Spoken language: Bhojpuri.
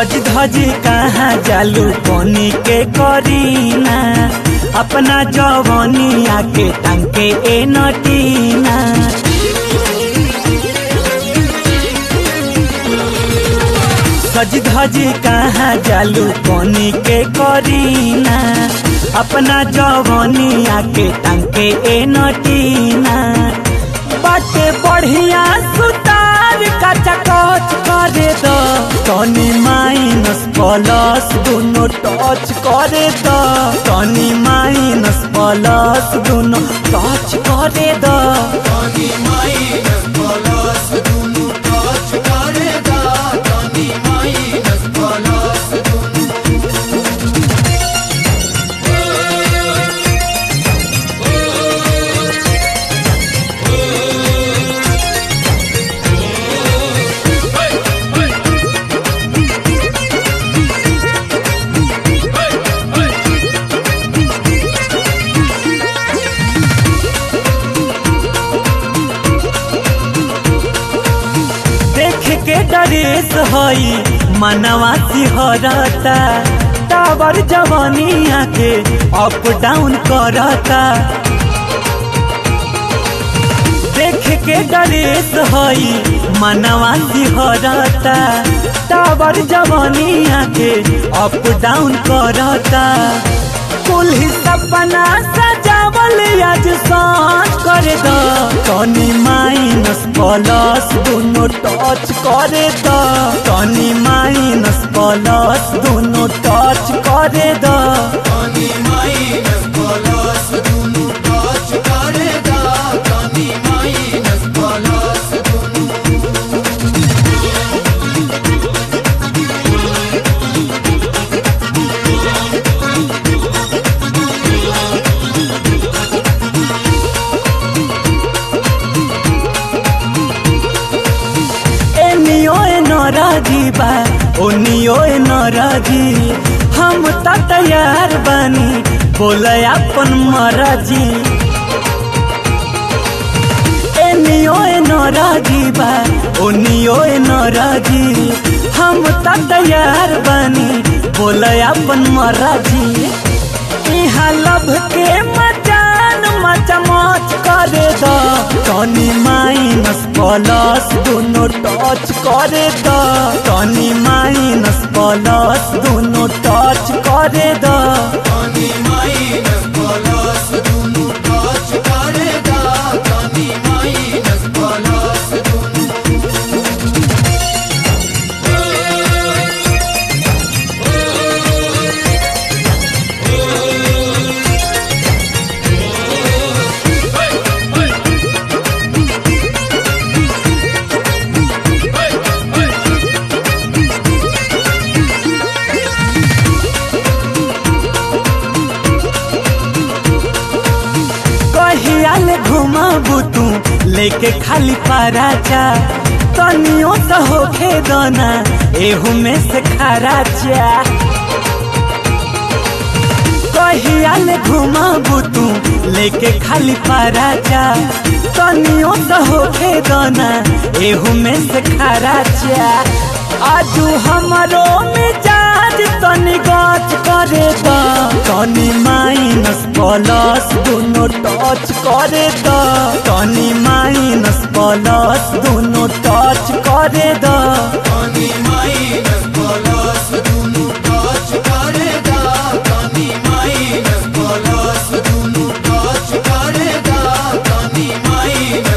सज धज कहाँ जालू बनी के करीना अपना जवनिया के टंके ए नटीना सज धज कहाँ जालू बनी के करीना अपना जवनिया के टंके ए नटीना बाटे बढ़िया सुतार कचा कच करे दो तनी माइनस प्लस दोनों टच करे दो तनी माइनस प्लस दोनों टच करे दो देख के डरेस हई मनवा सिहरता टावर जवानिया के अप डाउन करता देख के डरेस हई मनवा सिहरता टावर जवानिया के अप डाउन करता कुल ही सपना सजावल आज सांझ कर दो तनी माइनस प्लस दोनों टच करे दो तनी माइनस प्लस दोनों टच करे दो एनियो ए नराजी बा ओनियो ए नराजी हम त तैयार बानी बोले अपन मराजी एनियो ए नराजी बा ओनियो ए नराजी हम त तैयार बानी बोले अपन मराजी इहाँ लभ के मचान मचमच करे दो तनी माइनस प्लस दोनों टच करे दो तनी माइनस प्लस दोनों टच करे दो कहियाल घुमाबू तू लेके खाली पराचा तनियो तो होखे दोना एहू में से खराचा कहियाल घुमाबू तू लेके खाली पराचा तनियो तो होखे दोना एहू में से खराचा आजू हमरो मिजाज तनी गच करे द तनी माइनस प्लस दोनों टच करे द तनी माइनस प्लस दोनों टच करे द Thank you.